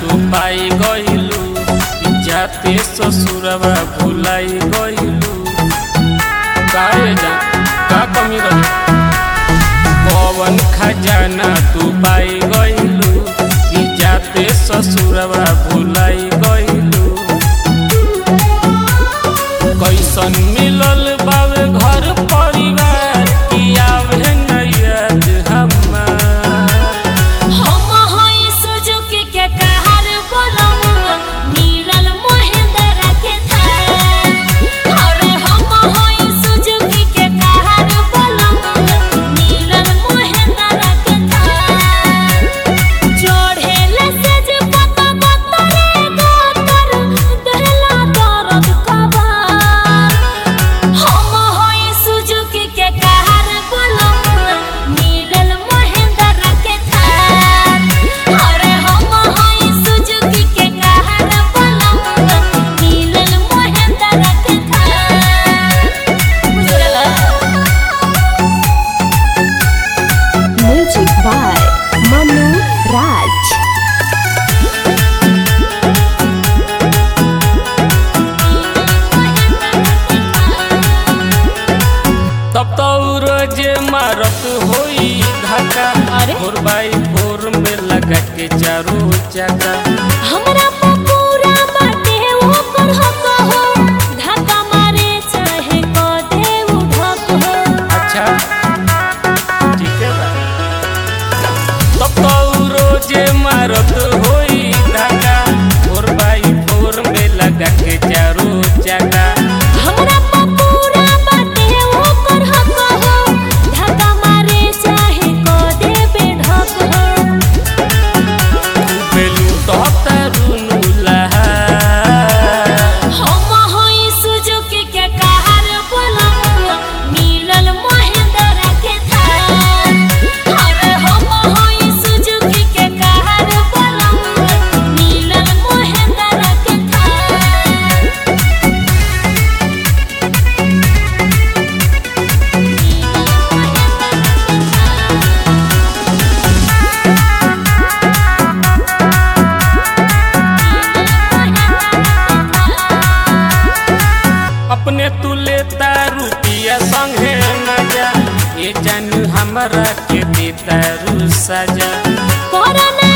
तू पाई गइलू जाते ससुरवा भुलाई गइलू काहे जा का कमी रही पवन खजाना तू पाई गइलू जाते ससुरवा भुलाई गइलू कैसन मिलल बावे घर परिवार की आवे नैयत हमार हम होई सुजुकी के कहर बोलमुआ मिलल महेंद्र के थार अरे हम होई सुजुकी के कहर बोलमुआ मिलल महेंद्र के थार चढ़ेले से जे पता गतरे गतर देला दर्द कबार हम होई सुजुकी के कहर बोलमुआ मिलल महेंद्र के थार अरे हम होई सुजुकी के कहर बोलमुआ मिलल महेंद्र के थार बुझला Music by Manu Raj. तब तो रोज मारत होई धक्का अरे? भोर बाई भोर में लगा के चारों जगह हमरा पे पूरा बाटे ओकर हक हो धक्का मारे चाहे क दे उठक हो अच्छा ठीक है बा तब तो रोज मारत होई धक्का भोर बाई भोर में लगा के चारों जगह हमरा पे पूरा बाटे ओकर हक हो धक्का मारे चाहे क दे बेढक हो बेलू तो तरुनु लहा हम होई सुजुकी के कहर बोलमुआ मिलल महेंद्र के थार अरे हम होई सुजुकी के कहर बोलमुआ मिलल महेंद्र के थार अपने तू लेता रुपिया संगे मजा ये जानू हमरा के देता रू सजा कोरोना